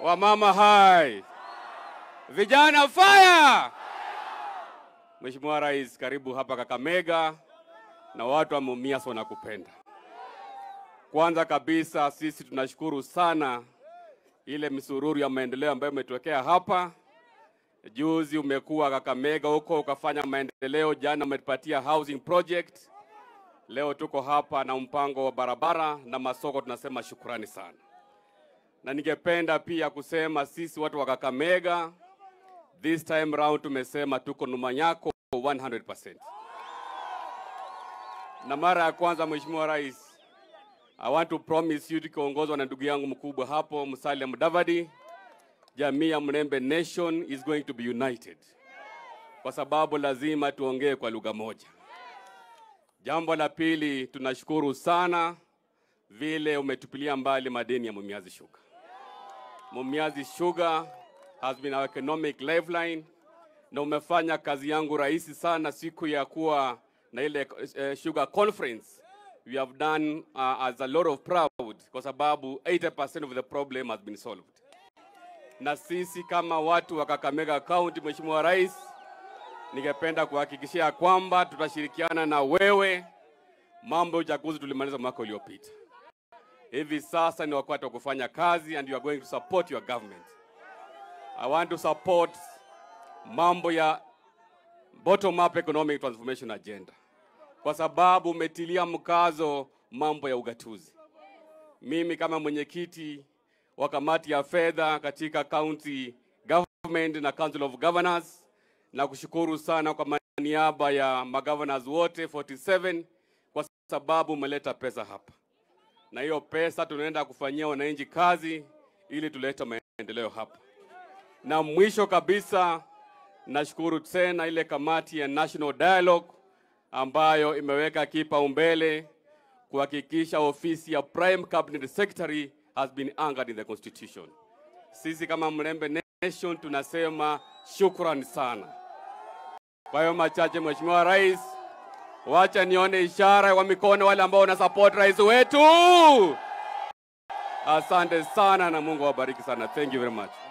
Wamama hai, vijana fire! Mheshimiwa Rais, karibu hapa Kakamega na watu wa Mumias wanakupenda. Kwanza kabisa sisi tunashukuru sana ile misururu ya maendeleo ambayo umetuwekea hapa. Juzi umekuwa Kakamega huko ukafanya maendeleo, jana umetupatia housing project, leo tuko hapa na mpango wa barabara na masoko. Tunasema shukrani sana, na ningependa pia kusema sisi watu wa Kakamega this time round tumesema tuko nyuma yako 100%. Na mara ya kwanza Mheshimiwa Rais, I want to promise you tukiongozwa na ndugu yangu mkubwa hapo Musalia Mudavadi, jamii ya Mlembe Nation is going to be united, kwa sababu lazima tuongee kwa lugha moja. Jambo la pili, tunashukuru sana vile umetupilia mbali madeni ya Mumias Sugar. Mumias Sugar has been our economic lifeline, na umefanya kazi yangu rahisi sana siku ya kuwa na ile uh, sugar conference we have done uh, as a lot of proud kwa sababu 80% of the problem has been solved. Na sisi kama watu wa Kakamega County, Mheshimiwa Rais, ningependa kuhakikishia kwamba tutashirikiana na wewe. Mambo ya uchaguzi tulimaliza mwaka uliopita, hivi sasa ni wakati wa kufanya kazi and you are going to support your government. I want to support mambo ya bottom up economic transformation agenda kwa sababu umetilia mkazo mambo ya ugatuzi. Mimi kama mwenyekiti wa kamati ya fedha katika county government na council of governors, na kushukuru sana kwa niaba ya magovernors wote 47 kwa sababu umeleta pesa hapa, na hiyo pesa tunaenda kufanyia wananchi kazi ili tulete maendeleo hapa. Na mwisho kabisa, nashukuru tena ile kamati ya National Dialogue ambayo imeweka kipaumbele kuhakikisha ofisi ya Prime Cabinet Secretary has been anchored in the constitution. Sisi kama Mlembe Nation tunasema shukrani sana. Kwa hiyo machache, Mheshimiwa Rais, wacha nione ishara kwa mikono wale ambao wana support rais wetu. Asante sana na Mungu awabariki sana. Thank you very much.